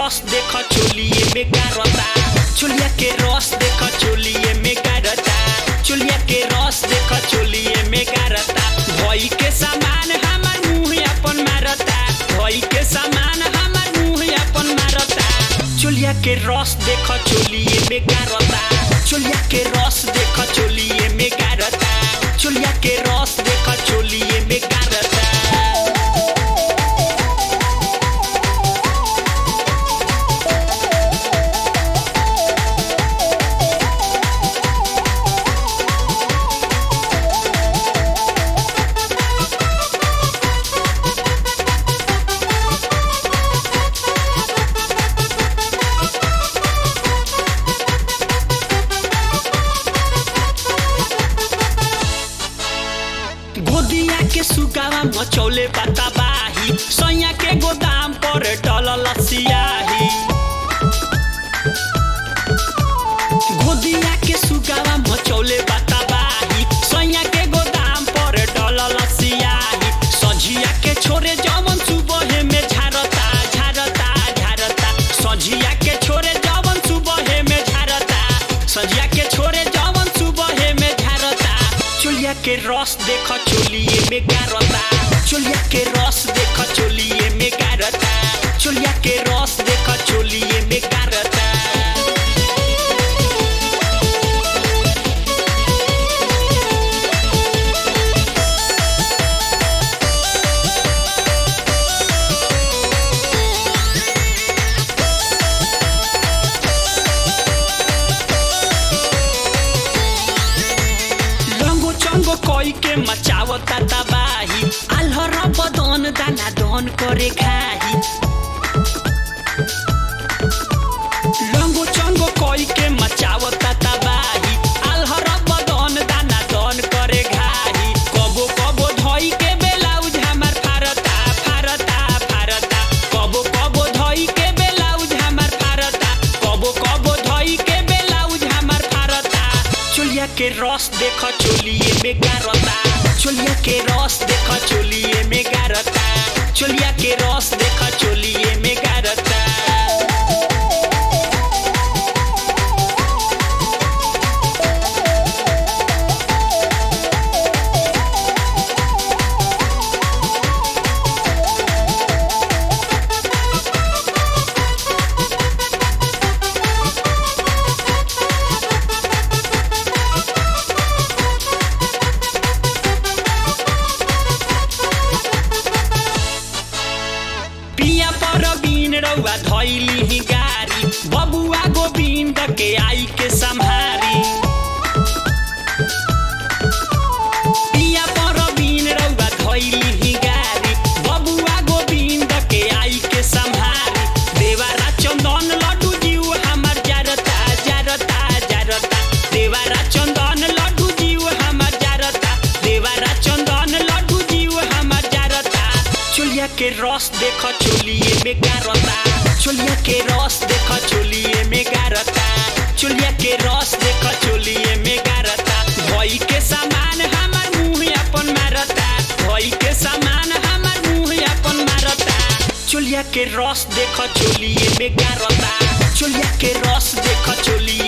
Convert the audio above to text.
रस देख चोलिए में गारता चोलिया के रस देख चोलिए में गारता चोलिया के रस देख चोलिए में गारता भई के सामान हमर मुंह अपन मारता भई के सामान हमर मुंह अपन मारता चोलिया के रस देख चोलिए में गारता चोलिया के रस देख चोलिए में गारता चोलिया के रस देख चोलिए में गारता गोदिया के सुगावा मचौले बाही सैया के गोदाम पर डलल सियाही गोदिया के सुगावा मचौले बाही सैया के गोदाम पर डलल सियाही सझिया के छोरे जवन सुबहे में झारता झारता झारता सझिया के छोरे जवन सुबहे में झारता सझिया के छोरे जवन सुबहे में झारता चोलिया के रस देख चोलिए में गारता चोलिया के रस देख चोलिए में गारता चोलिया के रस देख चोलिए में गारता रंगो चंगो कोई के मचावता तबाही आल्हर बदन दाना दन करे खाही रंगो चंगो कोई के मचावता तबाही आल्हर बदन दाना दन करे घाही कबो कबो धई के बेलाउज हमार फारता फारता फारता कबो कबो धई के बेलाउज हमार फारता कबो कबो धई के बेलाउज हमार फारता चोलिया के रस देख चोलिए में गारता चोलिया के रस देख चोलिए में गारता चोलिया के रस देख चोलिए में गारता पिया पर बीन रउआ धैली ही गारी बबुआ गोविंद के आई के सम्हारी पिया पर बीन रउआ धैली ही गारी बबुआ गोविंद के आई के सम्हारी देवारा चंदन लड्डू जीव हमर जारता जारता जारता देवारा चंदन लड्डू जीव हमर जारता देवारा चंदन लड्डू जीव हमर जारता चोलिया के रस देख चोलिए में गारता चोलिया के रस देख चोलिए में गारता चोलिया के रस देख चोलिए में गारता भई के सामान हमर मुंह अपन मारता भई के सामान हमर मुंह अपन मारता चोलिया के रस देख चोलिए में गारता चोलिया के रस देख चोलिए